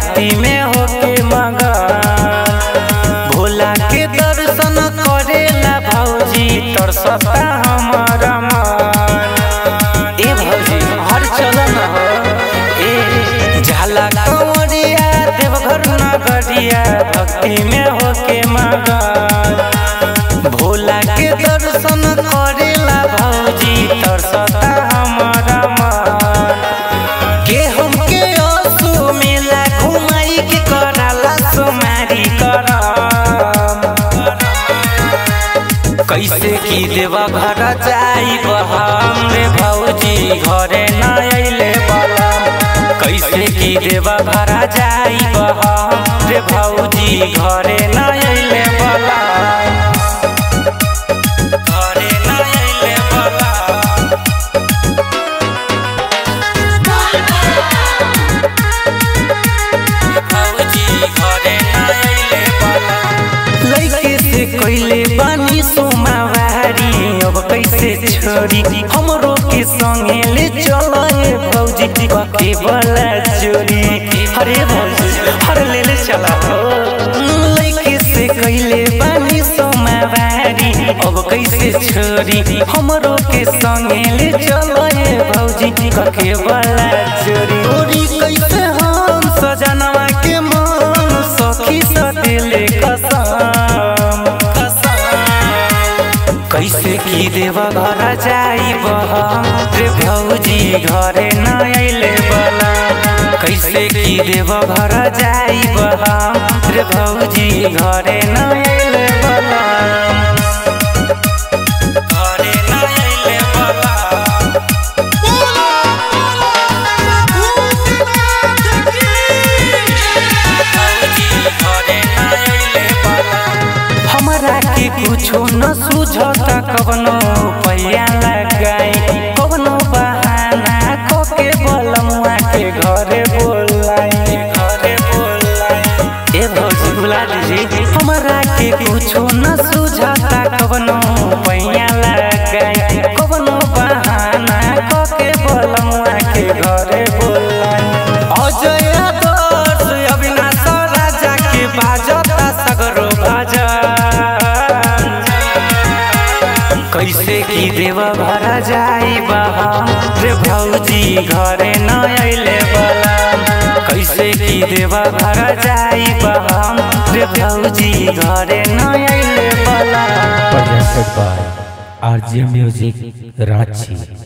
भक्ति में होके मगन भोला के दर्शन करेला भौजी तरसता हमर मन ए भौजी हर चलन हो ए झाला कंवरिया देवघर नगरिया भक्ति में होके मगन भोला के दर्शन करेला भौजी तरसता हमर मन के हमके आंसू मेला घुमाई के कराला सुमारी करम कैसे की देवा घर जाई हम रे भौजी घरे न अइले बलम कैसे की देवा घर जाई हम रे भौजी घरे न अइले बलम घरे न अइले बलम भौजी घरे न अइले बलम लइके से कइले बानी सोमावारी अब कैसे छोरी हमरो के संगे ले चल ए भौजी के बला चोरी अरे भौजी हर ले ले चला हो लइके से कइले बानी सोमावारी अब कैसे छोरी हमरो के संगे ले चल ए भौजी के बला चोरी चोरी कैसे हम सजनवा के मन सखी सतेले कसम कैसे की देवा घर जाई हम रे भौजी घरे न अइले बला कैसे की देवा घर जाई हम रे भौजी घरे न अइले बला घरे न अइले बला हमरा के कुछो न सुझता कवनो पैया लगाई कवनो बहाना कोके बलमुआ के घरे बोलाई घरे बोलाई ए भौजी बुला दीजिए हमरा के कुछो न सुझता कवनो पैया लगाई कवनो बहाना कोके बलमुआ के घरे बोलाई अजय आदर्श अविनाश राजा के बाजता सगरो भजन कैसे की देवा भरा जाई बहा रे भौजी घरे न अइले बला कैसे की देवा भरा जाई बहा रे भौजी घरे न अइले बला presented by RJ Music Ranchi.